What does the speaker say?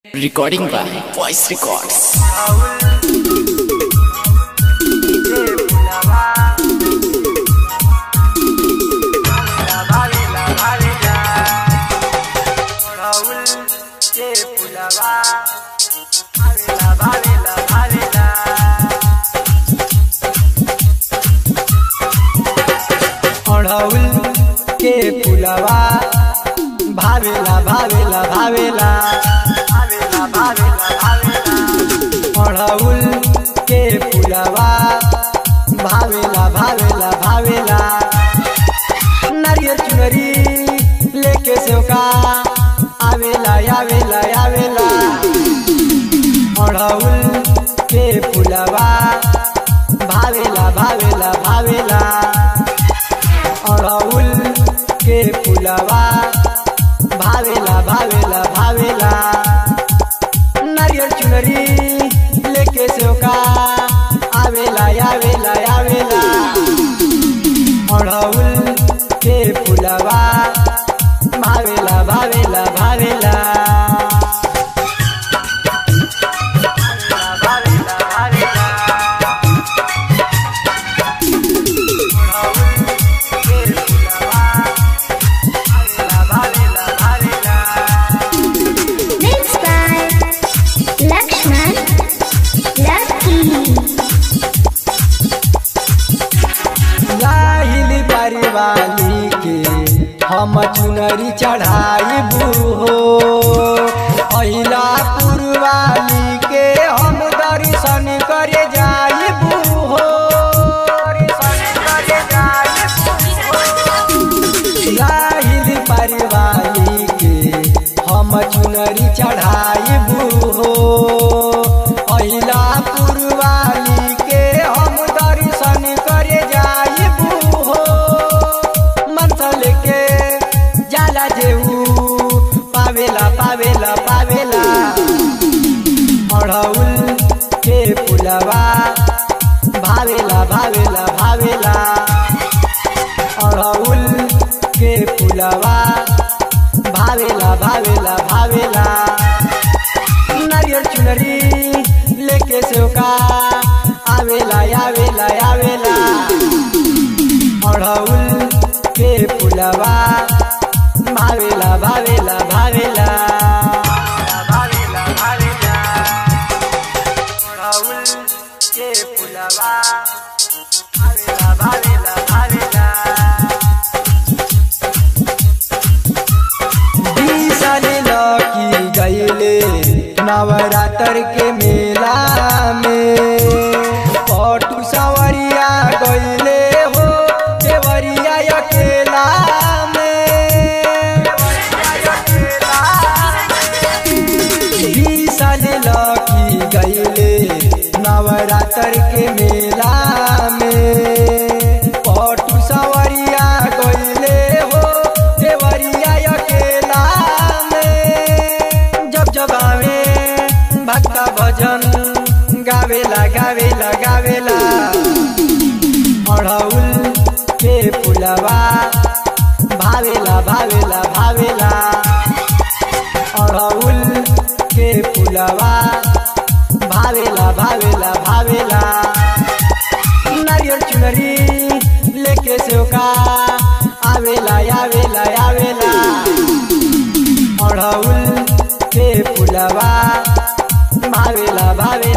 Recording by Voice Records. अढ़ौल के पुलवा भावेला भावेला भावेला भावेला भावेला भावेला अढ़ौल के पुलवा भावेला भावेला भावेला नारियल चुनरी लेके सेवका आवेला आवेला आवेला अढ़ौल के पुलवा भावेला भावेला भावेला अड़हुल के फुलवा भावेला भावेला भावेला नारियल चुनरी लेके सेवका आवेला आवेला आवेला अड़हुल के फुलवा भावेला भावेला भावेला भावेला भावेला Mixed by Lakshman Lucky. लाहिली परिवाली के हम चुनरी चढ़ाई हो अहिला पुरवाली के हम दर्शन करे जाई हो लाहिली परिवाली के हम चुनरी चढ़ाई हो अहिला पुरवाली के हम दर्शन करे जाई हो मनसल के जाला जेऊ पावेला पावेला पावेला अड़हुल के फुलवा भावेला भावेला भावेला अड़हुल के फुलवा भावेला भावेला भावेला नारियल चुनरी लेके सेवका आवेला आवेला आवेला अड़हुल के फुलवा भावेला भावेला भावेला भावेला भावेला अड़हुल के फुलवा भावेला भावेला भावेला बीसले लकी गईले नवरात्र के मेला में पटू सवरिया गईले हो देवरिया अकेला में बीसले लकी गईले नवरात्र के मेला में पटू सवरिया गईले हो देवरिया अकेला में जब जब आवे भक्ता भजन गावेला गावेला गावेला अड़हुल के फुलवा भावेला भावेला भावेला अड़हुल के फुलवा भावेला भावेला भावेला नारियल चुनरी लेके सेवका आवेला आवेला आवेला अड़हुल के फुलवा भावेला भावेला